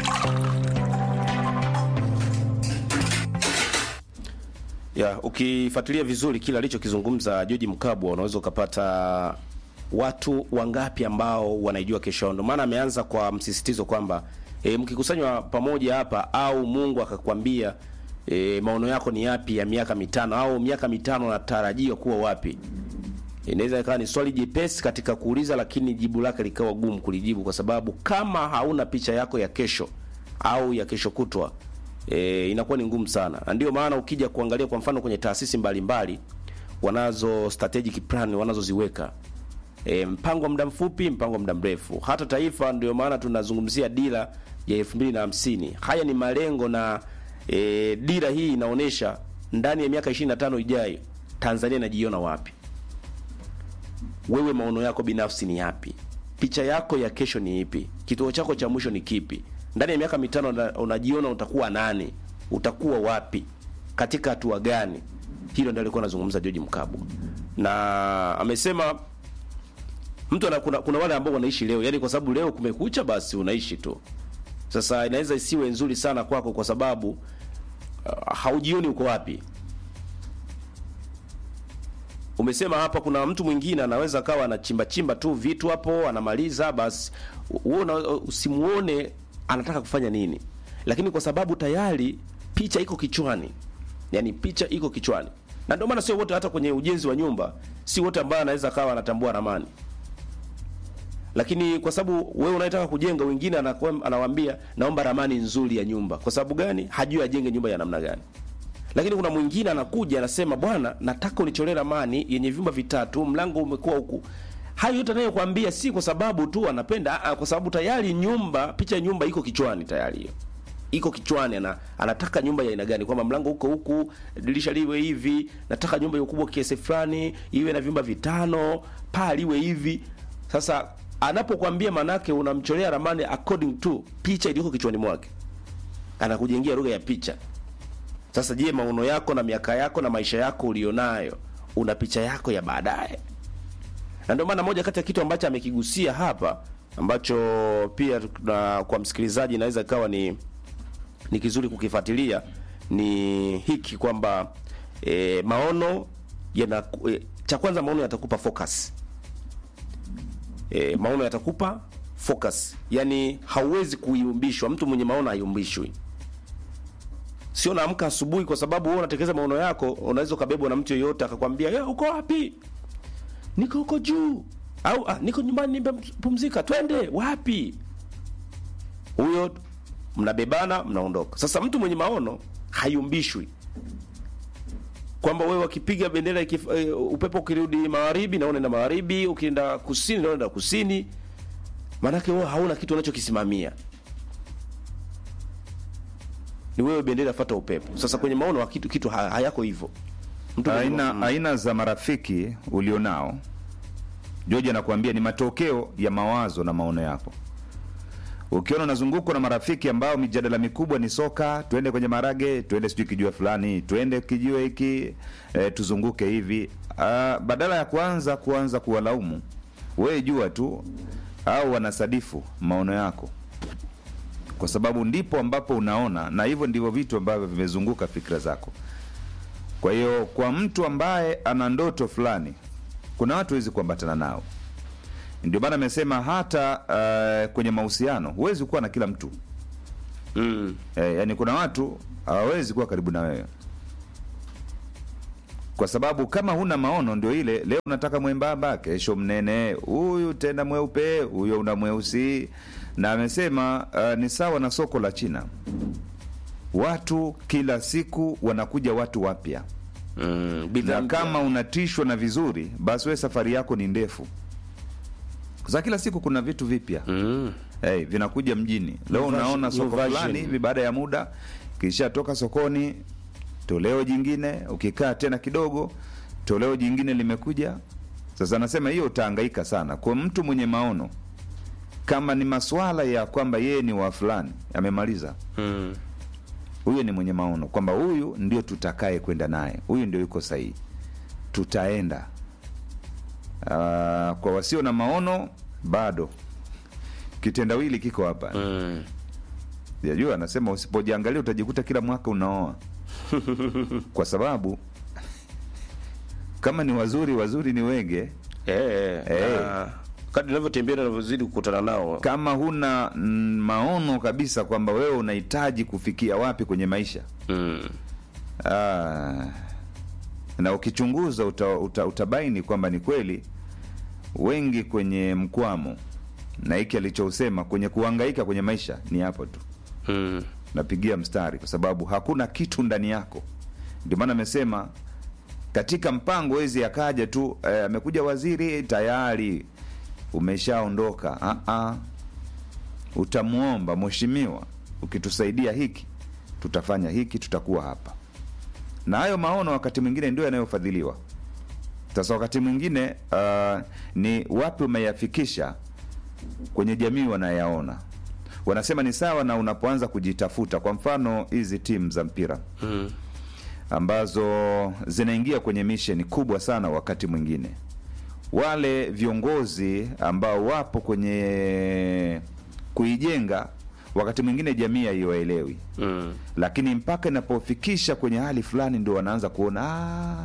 ya ukifuatilia vizuri kile alichokizungumza George Mkabwa unaweza ukapata watu wangapi ambao wanaijua kesho yao. Ndio maana ameanza kwa msisitizo kwamba e, mkikusanywa pamoja hapa au Mungu akakwambia e, maono yako ni yapi ya miaka mitano au miaka mitano natarajiwa kuwa wapi, inaweza ikawa ni swali jepesi katika kuuliza, lakini jibu lake likawa gumu kulijibu, kwa sababu kama hauna picha yako ya kesho au ya kesho kutwa e, inakuwa ni ngumu sana. Na ndio maana ukija kuangalia kwa mfano kwenye taasisi mbalimbali wanazo strategic plan wanazoziweka e, mpango wa muda mfupi, mpango wa muda mrefu. Hata taifa, ndio maana tunazungumzia dira ya elfu mbili na hamsini. Haya ni malengo na e, dira hii inaonyesha ndani ya miaka 25 ijayo Tanzania inajiona wapi. Wewe maono yako binafsi ni yapi? Picha yako ya kesho ni ipi? Kituo chako cha mwisho ni kipi? Ndani ya miaka mitano una- unajiona utakuwa nani? Utakuwa wapi? Katika hatua gani? Hilo ndio alikuwa anazungumza George Mkabwa, na amesema mtu ana, kuna, kuna wale ambao wanaishi leo, yani kwa sababu leo kumekucha, basi unaishi tu. Sasa inaweza isiwe nzuri sana kwako kwa sababu uh, haujioni uko wapi. Umesema hapa kuna mtu mwingine anaweza akawa anachimba chimba tu vitu hapo anamaliza, basi wewe una- usimuone anataka kufanya nini, lakini kwa sababu tayari picha iko kichwani, yani picha iko kichwani, na ndio maana sio wote, hata kwenye ujenzi wa nyumba, si wote ambao anaweza akawa anatambua ramani lakini kwa sababu wewe unayetaka kujenga, wengine anakuwa anawaambia naomba ramani nzuri ya nyumba. Kwa sababu gani? Hajui ajenge nyumba ya namna gani. Lakini kuna mwingine anakuja anasema, bwana, nataka unicholee ramani yenye vyumba vitatu, mlango umekuwa huku. Hayo yote anayokuambia si kwa sababu tu anapenda, aa, kwa sababu tayari nyumba, picha ya nyumba iko kichwani tayari hiyo iko kichwani ana, anataka nyumba ya aina gani, kwamba mlango huko huku, dirisha liwe hivi, nataka nyumba ya ukubwa kiasi fulani, iwe na vyumba vitano, paa liwe hivi. Sasa anapokuambia, manake unamcholea ramani according to picha iliyoko kichwani mwake, anakujengia lugha ya picha. Sasa je, maono yako na miaka yako na maisha yako ulionayo, una picha yako ya baadaye? na ndio maana moja kati ya kitu ambacho amekigusia hapa ambacho pia na kwa msikilizaji inaweza ikawa ni ni kizuri kukifuatilia ni hiki kwamba e, maono yana e, cha kwanza maono yatakupa focus e, maono yatakupa focus yani hauwezi kuyumbishwa mtu mwenye maono hayumbishwi sio naamka asubuhi kwa sababu wewe unatekeleza maono yako unaweza ukabebwa na mtu yeyote akakwambia "Eh, uko wapi niko huko juu au ah, niko nyumbani nimepumzika twende wapi huyo mnabebana mnaondoka sasa mtu mwenye maono hayumbishwi kwamba wewe wakipiga bendera ikif, uh, upepo ukirudi magharibi na unaenda magharibi ukienda kusini na unaenda kusini maanake wewe hauna kitu unachokisimamia ni wewe bendera fata upepo sasa kwenye maono wa kitu, kitu ha- hayako hivyo mtu mwenye aina, maono- aina za marafiki ulionao George anakuambia ni matokeo ya mawazo na maono yako. Ukiona unazungukwa na marafiki ambao mijadala mikubwa ni soka, twende kwenye marage, twende sijui kijiwe fulani, twende kijiwe hiki, e, tuzunguke hivi. Ah, badala ya kuanza kuanza kuwalaumu, wewe jua tu au wanasadifu maono yako, kwa sababu ndipo ambapo unaona, na hivyo ndivyo vitu ambavyo vimezunguka fikra zako. Kwa hiyo kwa mtu ambaye ana ndoto fulani, kuna watu huwezi kuambatana nao. Ndio maana amesema hata uh, kwenye mahusiano huwezi kuwa na kila mtu mm. eh, yani kuna watu hawawezi kuwa karibu na wewe kwa sababu kama huna maono, ndio ile leo unataka mwembamba, kesho mnene, huyu tena mweupe, huyo una mweusi. Na amesema uh, ni sawa na soko la China, watu kila siku wanakuja watu wapya Mm. bidhaa na mpya. kama unatishwa na vizuri, basi wewe safari yako ni ndefu, za kila siku kuna vitu vipya mm. hey, vinakuja mjini. Leo New version- unaona new soko version. fulani hivi, baada ya muda kisha toka sokoni, toleo jingine, ukikaa tena kidogo, toleo jingine limekuja. Sasa anasema hiyo utahangaika sana. Kwa mtu mwenye maono, kama ni maswala ya kwamba yeye ni wa fulani, amemaliza Mm. huyo ni mwenye maono kwamba huyu ndio tutakaye kwenda naye, huyu ndio yuko sahihi, tutaenda. Uh, kwa wasio na maono bado kitendawili kiko hapa mm. Yajua anasema usipojiangalia utajikuta kila mwaka unaoa, kwa sababu kama ni wazuri, wazuri ni wenge. eh, Eh. na kadri ninavyotembea na navyozidi kukutana nao Kama huna mm, maono kabisa kwamba wewe unahitaji kufikia wapi kwenye maisha mm. ah, na ukichunguza uta, uta, utabaini kwamba ni kweli wengi kwenye mkwamo, na hiki alichosema kwenye kuhangaika kwenye maisha ni hapo tu Mm. napigia mstari kwa sababu hakuna kitu ndani yako. Ndio maana amesema katika mpango wezi akaja tu eh, amekuja waziri tayari umeshaondoka. Ah, ah. Utamwomba mheshimiwa, ukitusaidia hiki tutafanya hiki, tutakuwa hapa. Na hayo maono wakati mwingine ndio yanayofadhiliwa. Sasa wakati mwingine uh, ni wapi umeyafikisha kwenye jamii wanayaona wanasema ni sawa na unapoanza kujitafuta. Kwa mfano hizi timu za mpira Mm. ambazo zinaingia kwenye misheni kubwa sana, wakati mwingine wale viongozi ambao wapo kwenye kuijenga, wakati mwingine jamii haiwaelewi, Mm. lakini mpaka inapofikisha kwenye hali fulani ndio wanaanza kuona "Ah."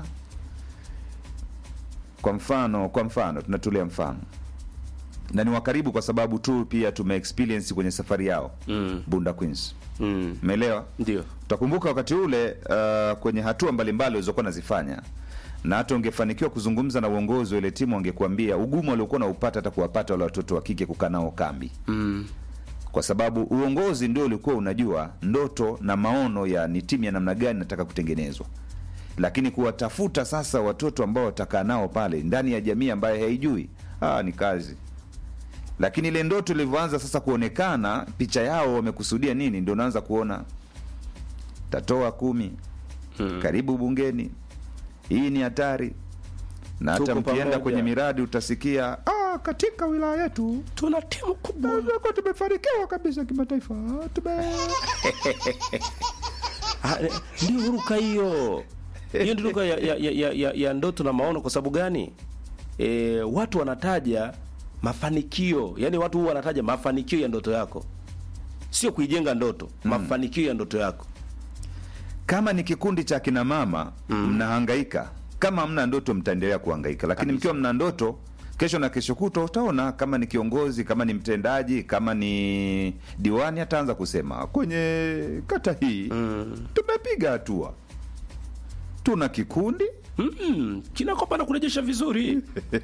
kwa mfano kwa mfano tunatolea mfano na ni wakaribu kwa sababu tu pia tume experience kwenye safari yao Mm. Bunda Queens Mm. umeelewa Ndio. utakumbuka wakati ule uh, kwenye hatua mbalimbali walizokuwa nazifanya na hata ungefanikiwa kuzungumza na uongozi wa ile timu wangekuambia ugumu waliokuwa naupata hata kuwapata wale watoto wa kike kukaa nao kambi Mm. kwa sababu uongozi ndio ulikuwa unajua ndoto na maono ya ni timu ya namna gani nataka kutengenezwa lakini kuwatafuta sasa watoto ambao watakaa nao pale ndani ya jamii ambayo haijui ah, ni kazi lakini ile ndoto ilivyoanza sasa kuonekana picha yao wamekusudia nini ndio unaanza kuona tatoa kumi Mm. karibu bungeni hii ni hatari na hata Tuko mkienda pamoja. kwenye miradi utasikia ah, katika wilaya yetu Tuna timu kubwa. Tulikuwa tumefanikiwa kabisa kimataifa tume Ah, eh, ndio huruka hiyo hiyo ndio huruka ya, ya, ya, ya, ya, ya ndoto na maono kwa sababu gani e, watu wanataja mafanikio yani watu huwa wanataja mafanikio ya ndoto yako sio kuijenga ndoto mafanikio ya ndoto yako kama ni kikundi cha kina mama mnahangaika kama hamna ndoto mtaendelea kuhangaika lakini mkiwa mna ndoto kesho na kesho kutwa utaona kama ni kiongozi kama ni mtendaji kama ni diwani ataanza kusema kwenye kata hii tumepiga hatua tuna kikundi mm, kinakopa na kurejesha vizuri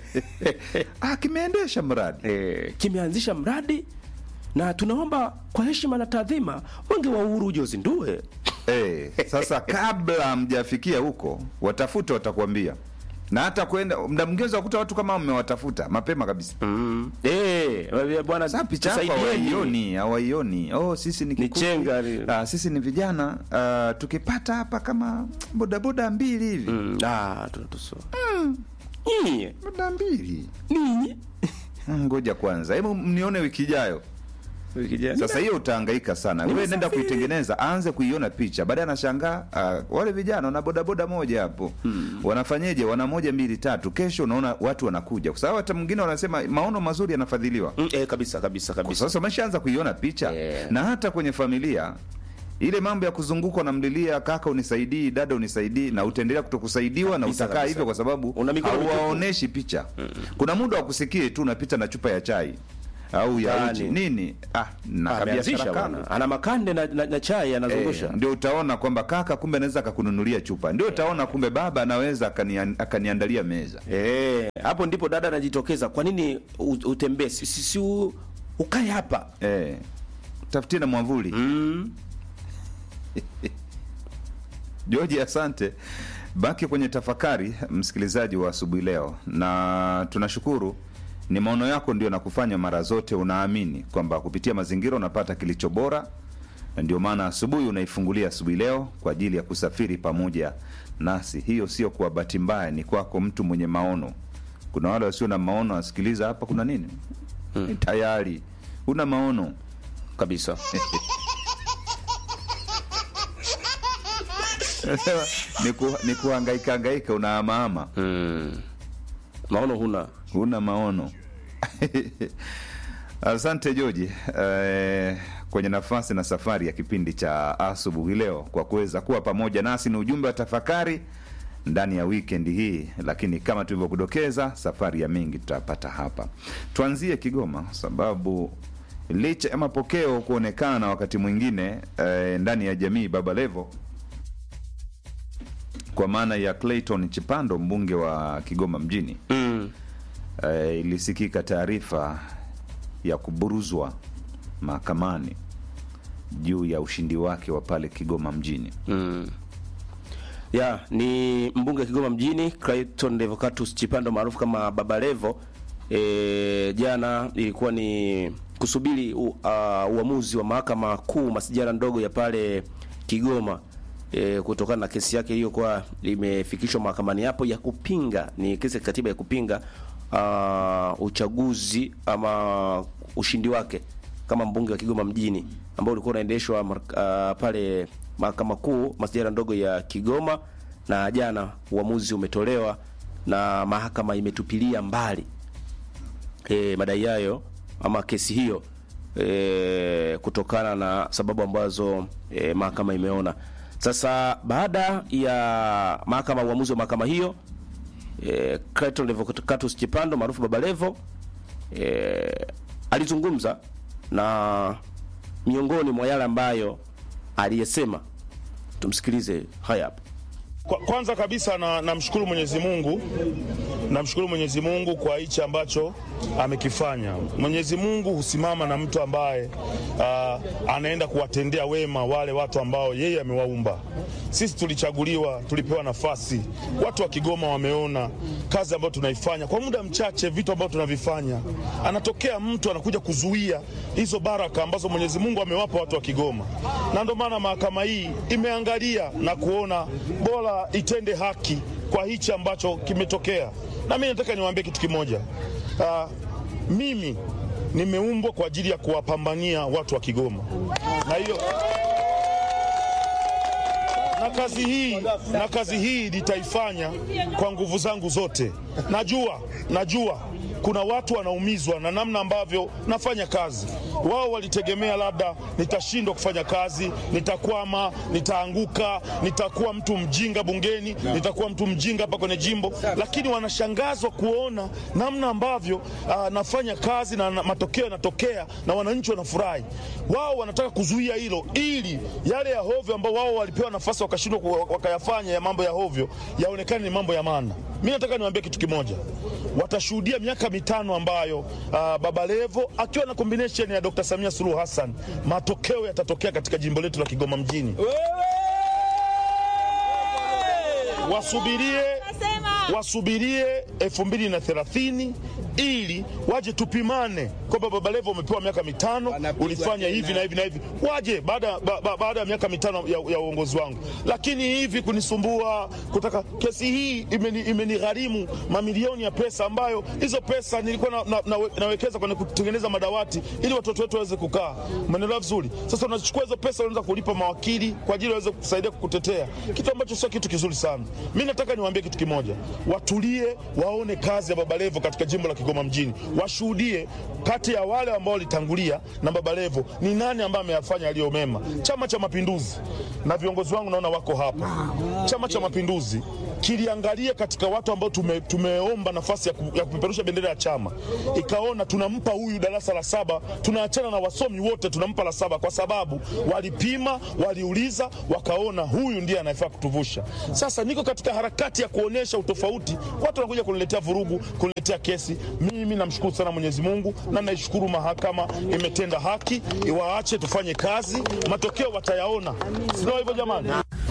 ah, kimeendesha mradi e, kimeanzisha mradi na tunaomba kwa heshima na taadhima mwenge wa uhuru uje uzindue Eh, sasa kabla mjafikia huko watafute watakwambia na hata kwenda mda mwingine wakuta watu kama mmewatafuta mapema kabisa mm. e, bwana sasa picha yako tusaidieni. hawaioni hawaioni oh sisi ni kikundi. chenga li- ah, sisi ni vijana ah, tukipata hapa kama bodaboda mbili hivi Mm, ah, tunatusoa nyinyi boda mbili ninyi Mm, ngoja kwanza hebu mnione wiki ijayo sasa hiyo utahangaika sana wewe nenda Nimesafiri. kuitengeneza aanze kuiona picha baadaye anashangaa uh, wale vijana wana bodaboda moja hapo wanafanyeje wana moja mbili tatu kesho unaona watu wanakuja kwa sababu hata mwingine wanasema maono mazuri yanafadhiliwa Mm, eh, kabisa kabisa Kwa kabisa sasa umeshaanza kuiona picha Yeah. na hata kwenye familia ile mambo ya kuzungukwa namlilia kaka unisaidii dada unisaidii na utaendelea kutokusaidiwa na Kabisa, utakaa kabisa. hivyo kwa sababu Una mikono mitupu. hauwaoneshi picha kuna muda wa kusikie tu unapita na chupa ya chai au ya Yaani. uji nini ah, na ameanzisha kabiashara bwana kando ana makande na, na, na chai anazungusha Eh, ndio utaona kwamba kaka kumbe anaweza akakununulia chupa ndio utaona kumbe baba anaweza akania- akaniandalia meza Eh, hapo ndipo dada anajitokeza kwa nini u- utembee si, si, si u- ukae hapa eh, tafutie na mwavuli mm. George, asante. Baki kwenye tafakari, msikilizaji wa asubuhi leo, na tunashukuru ni maono yako ndio nakufanya mara zote unaamini kwamba kupitia mazingira unapata kilicho bora, na ndio maana asubuhi unaifungulia asubuhi leo kwa ajili ya kusafiri pamoja nasi. Hiyo sio kwa bahati mbaya, ni kwako mtu mwenye maono. Kuna wale wasio na maono, wasikiliza hapa, kuna nini? Tayari una maono kabisa ni, ku, ni kuhangaika hangaika, unaamaama mm. maono huna huna maono Asante Joji eh, kwenye nafasi na safari ya kipindi cha asubuhi leo kwa kuweza kuwa pamoja nasi. Ni ujumbe wa tafakari ndani ya wikendi hii, lakini kama tulivyokudokeza, safari ya mengi tutapata hapa. Tuanzie Kigoma kwa sababu licha ya mapokeo kuonekana wakati mwingine eh, ndani ya jamii Baba Levo kwa maana ya Clayton Chipando, mbunge wa Kigoma mjini mm. eh, ilisikika taarifa ya kuburuzwa mahakamani juu ya ushindi wake wa pale Kigoma mjini. Mm. Ya, ni mbunge wa Kigoma mjini Clayton Revocatus Chipando maarufu kama Baba Levo. E, jana ilikuwa ni kusubiri u, uh, uamuzi wa mahakama kuu masijara ndogo ya pale Kigoma e, kutokana na kesi yake iliyokuwa imefikishwa mahakamani hapo ya kupinga, ni kesi ya katiba ya kupinga uh, uchaguzi ama ushindi wake kama mbunge wa Kigoma mjini ambao ulikuwa unaendeshwa uh, pale mahakama kuu masijara ndogo ya Kigoma, na jana uamuzi umetolewa na mahakama imetupilia mbali e, madai hayo ama kesi hiyo e, kutokana na sababu ambazo e, mahakama imeona. Sasa baada ya mahakama uamuzi wa mahakama hiyo e, Clayton Revocatus Chipando maarufu Baba Levo e, alizungumza na miongoni mwa yale ambayo aliyesema, tumsikilize haya hapa. Kwa, kwanza kabisa na namshukuru Mwenyezi Mungu, namshukuru Mwenyezi Mungu kwa hichi ambacho amekifanya. Mwenyezi Mungu husimama na mtu ambaye uh, anaenda kuwatendea wema wale watu ambao yeye amewaumba. Sisi tulichaguliwa, tulipewa nafasi. Watu wa Kigoma wameona kazi ambayo tunaifanya kwa muda mchache, vitu ambavyo tunavifanya. Anatokea mtu anakuja kuzuia hizo baraka ambazo Mwenyezi Mungu amewapa watu wa Kigoma, na ndio maana mahakama hii imeangalia na kuona bora itende haki kwa hichi ambacho kimetokea. Na mimi nataka niwaambie kitu kimoja. Uh, mimi nimeumbwa kwa ajili ya kuwapambania watu wa Kigoma, na hiyo na kazi hii na kazi hii nitaifanya kwa nguvu zangu zote. Najua najua kuna watu wanaumizwa na namna ambavyo nafanya kazi. Wao walitegemea labda nitashindwa kufanya kazi, nitakwama, nitaanguka, nitakuwa mtu mjinga bungeni, nitakuwa mtu mjinga hapa kwenye jimbo, lakini wanashangazwa kuona namna ambavyo uh, nafanya kazi na, na matokeo yanatokea na wananchi wanafurahi. Wao wanataka kuzuia hilo ili yale ya hovyo ambao wao walipewa nafasi wakashindwa wakayafanya ya mambo ya hovyo yaonekane ni mambo ya maana. Mimi nataka niwaambie kitu kimoja, watashuhudia miaka mitano ambayo uh, Baba Levo akiwa na combination ya Dr. Samia Suluhu Hassan, matokeo yatatokea katika jimbo letu la Kigoma mjini. Wasubirie, wasubirie elfu mbili na thelathini ili waje tupimane kwamba Baba Levo umepewa miaka mitano, ulifanya hivi na hivi na hivi, waje baada ba, ba, baada ya miaka mitano ya, ya uongozi wangu. Lakini hivi kunisumbua kutaka kesi hii imeni, imenigharimu mamilioni ya pesa, ambayo hizo pesa nilikuwa na, na, na, nawekeza kwenye kutengeneza madawati ili watoto wetu waweze kukaa. Umeelewa vizuri? Sasa unachukua hizo pesa unaweza kulipa mawakili kwa ajili waweze kusaidia kukutetea, kitu ambacho sio kitu kizuri sana. Mimi nataka niwaambie kitu kimoja, watulie, waone kazi ya Baba Levo katika jimbo la Kigoma mjini, washuhudie kati ya wale ambao walitangulia na Baba Levo ni nani ambaye ameyafanya yaliyo mema. Chama cha Mapinduzi na viongozi wangu naona wako hapa. Chama cha Mapinduzi kiliangalia katika watu ambao tume, tumeomba nafasi ya, ku, ya kupeperusha bendera ya chama, ikaona tunampa huyu darasa la saba, tunaachana na wasomi wote, tunampa la saba kwa sababu walipima, waliuliza, wakaona huyu ndiye anayefaa kutuvusha. Sasa niko katika harakati ya kuonesha utofauti, watu wanakuja kuniletea vurugu, kuniletea kesi. Mimi namshukuru sana Mwenyezi Mungu na naishukuru mahakama imetenda haki, iwaache tufanye kazi, matokeo watayaona, sio hivyo jamani?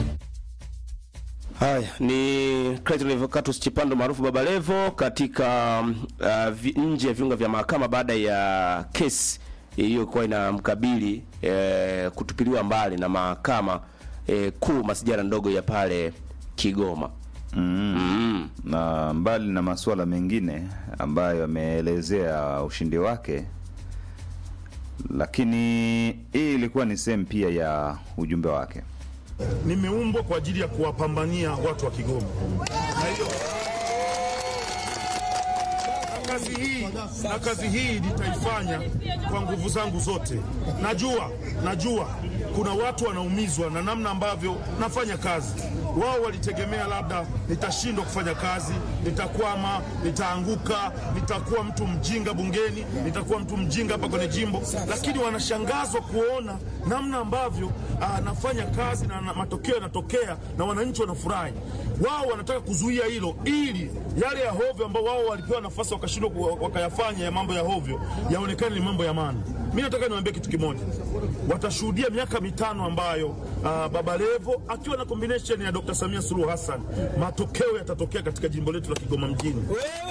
Haya ni Clayton Revocatus Chipando maarufu Baba Levo katika uh, vi, nje ya viunga vya mahakama baada ya kesi iliyokuwa inamkabili eh, kutupiliwa mbali na mahakama eh, kuu masijara ndogo ya pale Kigoma. Mm. Mm. Na mbali na masuala mengine ambayo ameelezea ushindi wake, lakini hii ilikuwa ni sehemu pia ya ujumbe wake. Nimeumbwa kwa ajili ya kuwapambania watu wa Kigoma, na hiyo kazi hii na kazi hii nitaifanya kwa nguvu zangu zote. Najua, najua kuna watu wanaumizwa na namna ambavyo nafanya kazi. Wao walitegemea labda nitashindwa kufanya kazi, nitakwama, nitaanguka, nitakuwa mtu mjinga bungeni, nitakuwa mtu mjinga hapa kwenye jimbo, lakini wanashangazwa kuona namna ambavyo ah, nafanya kazi na, na matokeo yanatokea na wananchi wanafurahi. Wao wanataka kuzuia hilo ili yale ya hovyo ambao wao walipewa nafasi wakashindwa ku- wakayafanya ya mambo ya hovyo yaonekane ni mambo ya maana. Mi nataka niwaambie kitu kimoja, watashuhudia miaka mitano ambayo uh, Baba Levo akiwa na combination ya Dr. Samia Suluhu Hassan, matokeo yatatokea katika jimbo letu la Kigoma mjini.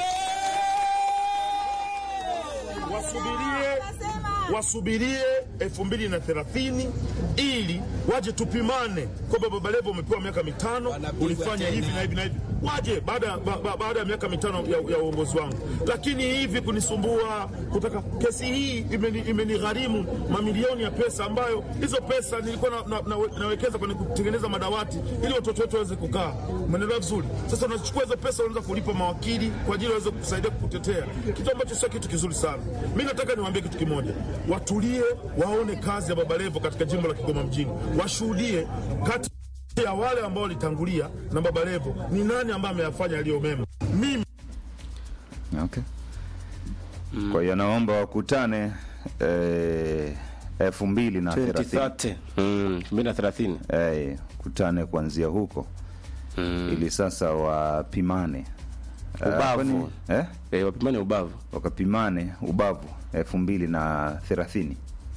Wasubirie, wasubirie elfu mbili na thelathini ili waje tupimane kwamba Baba Levo umepewa miaka mitano, ulifanya hivi na hivi na hivi, waje baada ya- ba, ba, baada ya miaka mitano ya, ya uongozi wangu. Lakini hivi kunisumbua kutaka kesi hii imeni- imenigharimu mamilioni ya pesa, ambayo hizo pesa nilikuwa na, na, na, nawekeza kwenye kutengeneza madawati ili watoto wetu waweze kukaa. Umeelewa vizuri? Sasa unachukua hizo pesa unaanza kulipa mawakili kwa ajili waweze kukusaidia kukutetea, kitu ambacho sio kitu kizuri sana. Mi nataka niwaambie kitu kimoja, watulie, waone kazi ya Baba Levo katika jimbo la Kigoma mjini, washuhudie kati ya wale ambao walitangulia na Baba Levo ni nani ambaye ameyafanya yaliyo mema. Mimi Okay. Kwa hiyo naomba wakutane eh, elfu mbili na thelathini 2030 mm, 2030 eh, kutane kuanzia huko ili sasa wapimane Eh, Ubavu. kwani- eh? eh, wapimane ubavu wakapimane ubavu elfu mbili na thelathini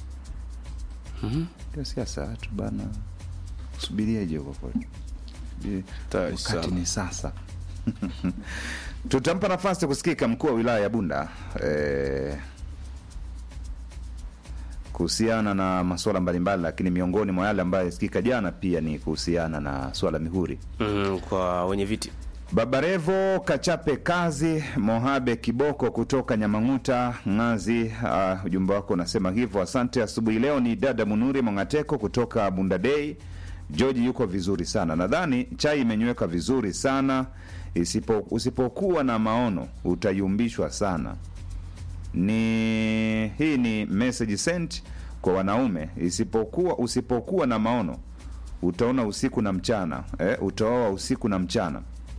ndio siasa watu bana subirieje huko kweli Subiri- Tayari wakati sana. ni sasa tutampa nafasi kusikika mkuu wa wilaya ya bunda eh, kuhusiana na masuala mbalimbali lakini miongoni mwa yale ambayo yasikika jana pia ni kuhusiana na swala mihuri mm, kwa wenye viti Babarevo Kachape Kazi Mohabe Kiboko kutoka Nyamang'uta Ng'azi. Uh, ujumbe wako unasema hivyo. Asante. Asubuhi leo ni dada Munuri Mongateko kutoka Bundadei. George yuko vizuri sana, nadhani chai imenyweka vizuri sana. Isipo, usipokuwa na maono utayumbishwa sana. Ni hii ni message sent kwa wanaume. Isipokuwa usipokuwa na maono utaona usiku na mchana eh, utaoa usiku na mchana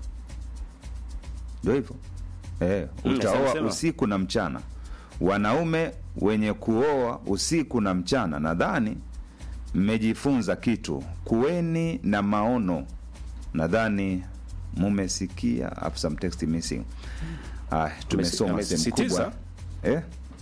ndio hivyo eh, Mm, utaoa sema. usiku na mchana. Wanaume wenye kuoa usiku na mchana, nadhani mmejifunza kitu. Kuweni na maono, nadhani mumesikia. Afu some text missing. Ah, tumesoma sehemu amesisitiza? kubwa eh?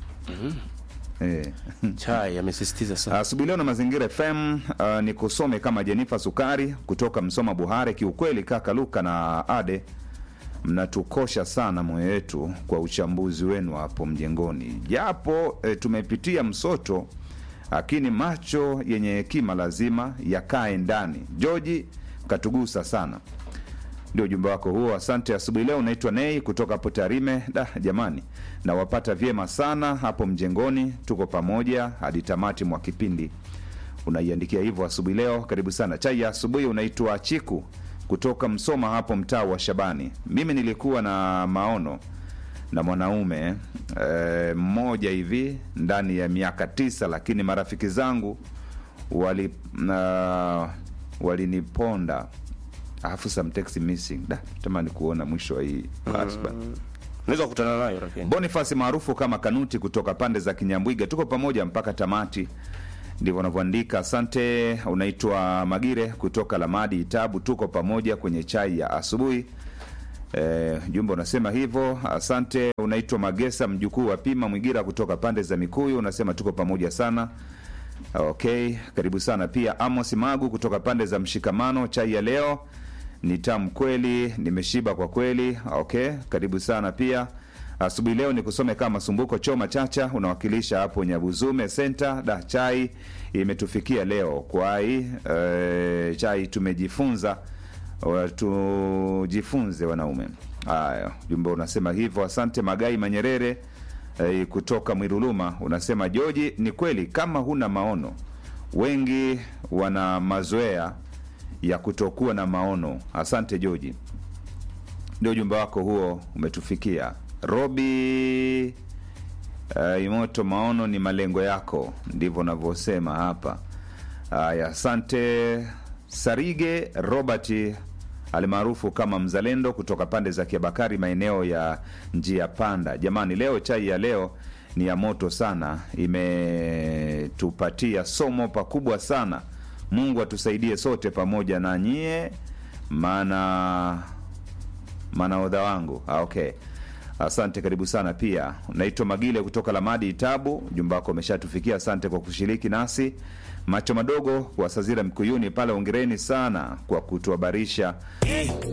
Eh. chai amesisitiza sana Asubuhi leo na Mazingira FM uh, ni kusome kama Jenifa Sukari kutoka Msoma Buhare. Kiukweli kaka Luka na Ade mnatukosha sana moyo wetu kwa uchambuzi wenu hapo mjengoni, japo eh, tumepitia msoto, lakini macho yenye hekima lazima yakae ndani. Joji katugusa sana ndio ujumbe wako huo. Asante. Asubuhi leo unaitwa Nei kutoka hapo Tarime. Da, jamani, nawapata vyema sana hapo mjengoni, tuko pamoja hadi tamati mwa kipindi. Unaiandikia hivyo asubuhi leo, karibu sana. Chai ya asubuhi unaitwa Chiku kutoka Msoma hapo mtaa wa Shabani. Mimi nilikuwa na maono na mwanaume eh, mmoja hivi ndani ya miaka tisa, lakini marafiki zangu wali uh, waliniponda alafu some text missing da tamani kuona mwisho wa hii part bana. unaweza kukutana nayo lakini Boniface maarufu kama Kanuti kutoka pande za Kinyambwiga, tuko pamoja mpaka tamati, ndivyo wanavyoandika. Asante. Unaitwa Magire kutoka Lamadi Itabu, tuko pamoja kwenye chai ya asubuhi. E, jumbe unasema hivyo. Asante. Unaitwa Magesa mjukuu wa Pima Mwigira kutoka pande za Mikuyu, unasema tuko pamoja sana. Okay, karibu sana pia. Amos Magu kutoka pande za Mshikamano, chai ya leo ni tamu kweli, nimeshiba kwa kweli. Okay, karibu sana pia. Asubuhi leo ni kusome kama Sumbuko Choma Chacha, unawakilisha hapo Nyabuzume Center. Da, chai imetufikia leo kwai. E, chai tumejifunza Wa- tujifunze wanaume. Haya, jumbe unasema hivyo. Asante Magai Manyerere eh, kutoka Mwiruluma unasema Joji, ni kweli kama huna maono, wengi wana mazoea ya kutokuwa na maono. Asante Joji. ndio ujumbe wako huo umetufikia robi uh, imoto maono ni malengo yako ndivyo navyosema hapa haya asante sarige robert almaarufu kama mzalendo kutoka pande za kiabakari maeneo ya njia panda jamani leo chai ya leo ni ya moto sana imetupatia somo pakubwa sana mungu atusaidie sote pamoja na nyie maana manaodha wangu ah, okay asante karibu sana pia naitwa magile kutoka lamadi itabu jumba wako umeshatufikia asante kwa kushiriki nasi macho madogo wa sazira mkuyuni pale ongereni sana kwa kutuhabarisha